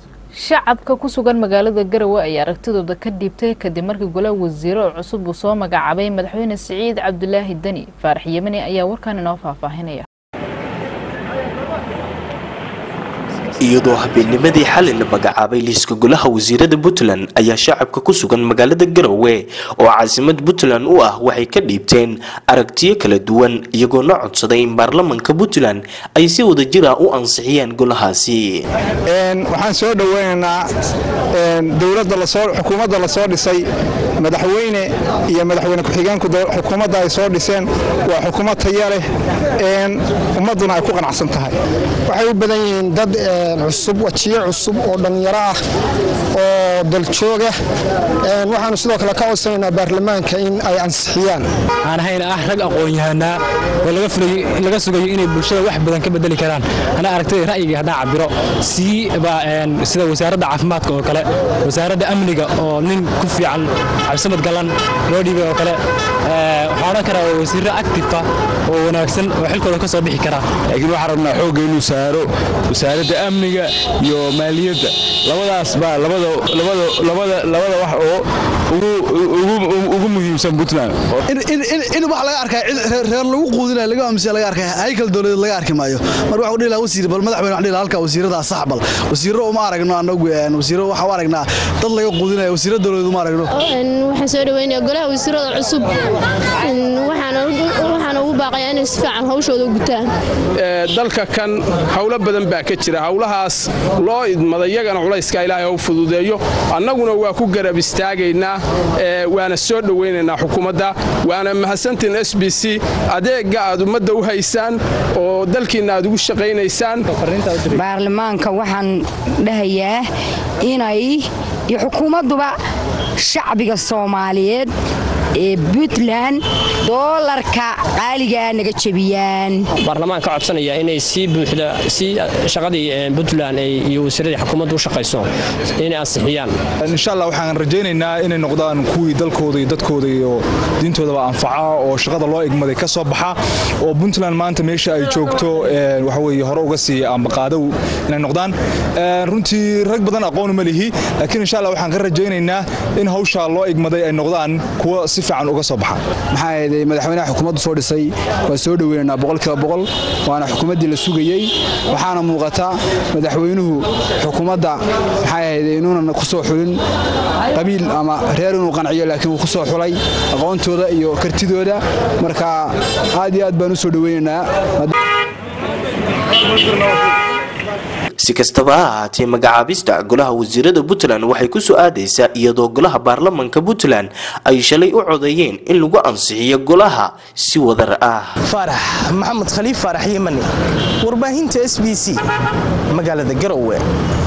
shacabka ku sugan magaalada garowe ayaa aragtidooda ka dhiibtay kadib markii golaha wasiiro cusub uu soo magacaabay madaxweyne siciid cabdulaahi deni faarax yemani ayaa warkan inoo faahfaahinaya iyadoo habeennimadii xalay la magacaabay liiska golaha wasiirada puntland ayaa shacabka ku sugan magaalada garowe oo caasimad puntland u ah waxay ka dhiibteen aragtiyo kala duwan iyagoona codsaday in baarlamanka puntland ay si wada jira u ansixiyeen golahaasi waxaan soo dhoweynaynaa xukuumadda lasoo dhisay madaxweyne iyo madaxweyne ku-xigeenku xukuumadda ay soo dhiseen waa xukuumad taya leh ummadduna ay ku qanacsan tahay waxay u badan yihiin dad cusub wajiyo cusub oo dhallinyaro ah oo daljooga waxaanu sidoo kale ka codsanaynaa baarlamaanka in ay ansixiyaan aan ahayn ah rag aqoon-yahanaa oo laga sugayo inay bulshada wax badan ka bedeli karaan ana aragtay ra'yiga haddaan cabiro siiba sida wasaaradda caafimaadka oo kale wasaaradda amniga oo nin ku fiican cabdisamad gallan loo dhiibay oo kale waxaa odhan karaa waa wasiirro actifa oo wanaagsan oo xilkooda ka soo bixi karaa laakiin waxaan rabnaa xoogga inuu saaro wasaaradda amniga iyo maaliyadda labadaas baa labada wax oo ugu muhiimsan puntland in wax laga arkay reer lagu quudinaya laga amsiya laga arkay haykal dowladeed laga arki maayo mar waxu dhihi lahaa wasiir bal madaxweyne waxaan dhihi lahaa halka wasiirada sax bal wasiirro uma aragno anagu wasiirro waxaa u aragnaa dad laga quudinaya wasiirro dowladeed uma aragno waxaan soo dhaweynayaa golaha wasiirada cusub waxaan ugu baaqayaa inay si fiican hawshooda u gutaan dalka kan howlo badan baa ka jira howlahaas loo idmada iyagana culayska ilaahay u fududeeyo annaguna waa ku garab istaagaynaa waana soo dhowaynaynaa xukuumadda waana mahadsantiin s b c adeegga aad ummadda u haysaan oo dalkiinna aad ugu shaqaynaysaan baarlamaanka waxaan dhahayaa inay iyo xukuumadduba shacbiga soomaaliyeed ee puntland doolarka qaaligaa naga jebiyaan baarlamaan ka codsanaya inay si buuxda si shaqadii puntland iyo wasiiradii xukuumaddu u shaqayso inay ansixiyaan insha allah waxaan rajaynaynaa inay noqdaan kuwii dalkooda iyo dadkooda iyo diintoodaba anfaca oo shaqada loo igmaday ka soo baxa oo puntland maanta meesha ay joogto waxaweye hore uga sii ambaqaadow inay noqdaan runtii rag badan aqoon ma lihi laakiin insha allah waxaan ka rajaynaynaa in hawsha loo igmaday ay noqdaan kuwa si fiican uga soo baxa maxaa yeelay madaxweynaha xukuumaddu soo dhisay waa soo dhoweynaynaa boqolkiiba boqol waana xukuumaddii la sugayey waxaana muuqata madaxweynuhu xukuumadda maxaa yeelay inuunan ku soo xulin qabiil ama reer inuu qanciyo laakiin uu ku soo xulay aqoontooda iyo kartidooda marka aad iyo aad baan u soo dhoweynaynaa si kastaba ha ahaatee magacaabista golaha wasiirada puntland waxay ku soo aadaysaa iyadoo golaha baarlamanka puntland ay shalay u codeeyeen in lagu ansixiyo golaha si wadar ah faarax maxamed khaliif faarax yemani warbaahinta s b c magaalada garowe